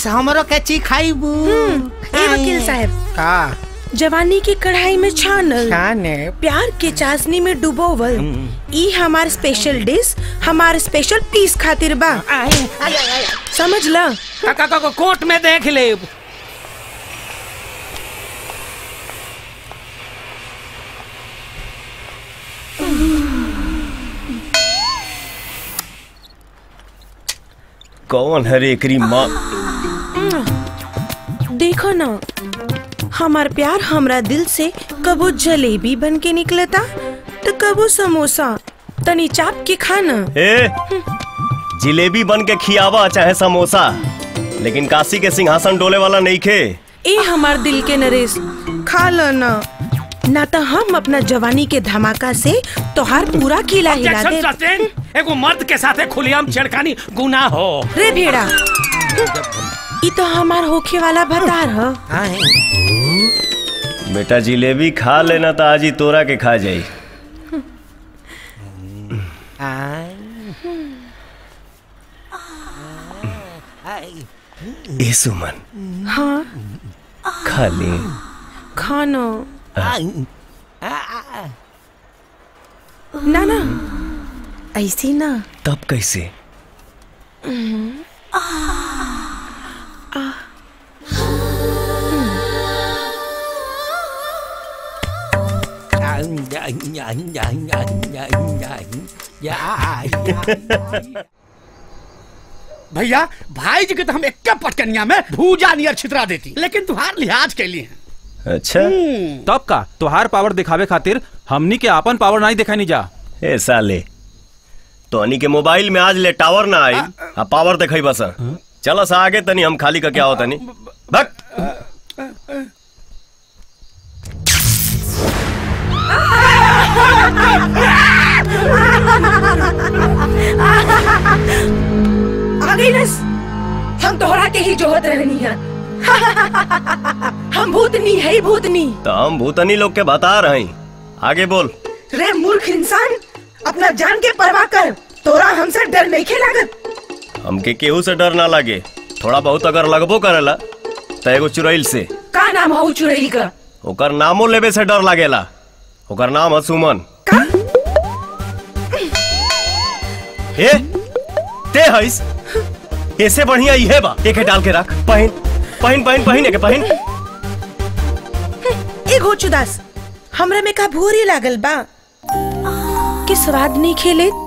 dish हमरो के ची खाइबू ए वकील साहब का जवानी की कढ़ाई में छानल खाने प्यार के चाशनी में डुबोवल ई हमार स्पेशल डिश हमार स्पेशल पीस खातिर बा समझ ल काका का कोर्ट में देख ले कौन हरे एकरी माँ देखो ना हमार प्यार हमरा दिल से कबो जलेबी बन के निकलता तो कबो समोसा तनी चाप के खाना ए जिलेबी बन के खियावा चाहे समोसा लेकिन काशी के सिंहासन डोले वाला नहीं खे ए हमार दिल के नरेश खा ल ना ना तो हम अपना जवानी के धमाका से तोहार पूरा किला हिला ऑब्जेक्शन दे सस्टेन एगो मर्द के साथे खुलेआम छेड़खानी गुनाह हो रे भेड़ा ई तो हमार होखे वाला भतार ह बेटा जिलेबी खा लेना तो आज ही तोरा के खा जाई ए सुमन हाँ खा ले खाना ना ना ऐसी ना तब कैसे भैया भाई जी के तो हम एक पटकनिया में भूजा नियर छितरा देती लेकिन तुहार लिहाज के लिए अच्छा तब का तुहार पावर दिखावे खातिर हमनी के आपन पावर नहीं दिखानी जा ए साले तोनी के मोबाइल में आज ले टावर ना आई आ पावर देखई बस चलो सा आगे तनी हम खाली का क्या होता नहीं भक आ गई नस हम तोहरा के ही जोहत रहनी है हम भूतनी है भूतनी तो हम भूतनी लोग के बता रहे हैं आगे बोल रे मूर्ख इंसान अपना जान के परवाह कर तोरा हमसे डर नहीं खेलागत हमके केहू से डर ना लगे थोड़ा बहुत अगर लगबो करेला तो एगो चुड़ैल से का नाम हो चुड़ैल का ओकर नामो लेवे से डर लागेला ओकर नाम है सुमन ए ते हईस ऐसे बढ़िया इहे बा एके डाल के रख पहन पहन पहन पहन एके पहन ए घोचुदास हमरा में का भूरी लागल बा कि स्वाद नहीं खेले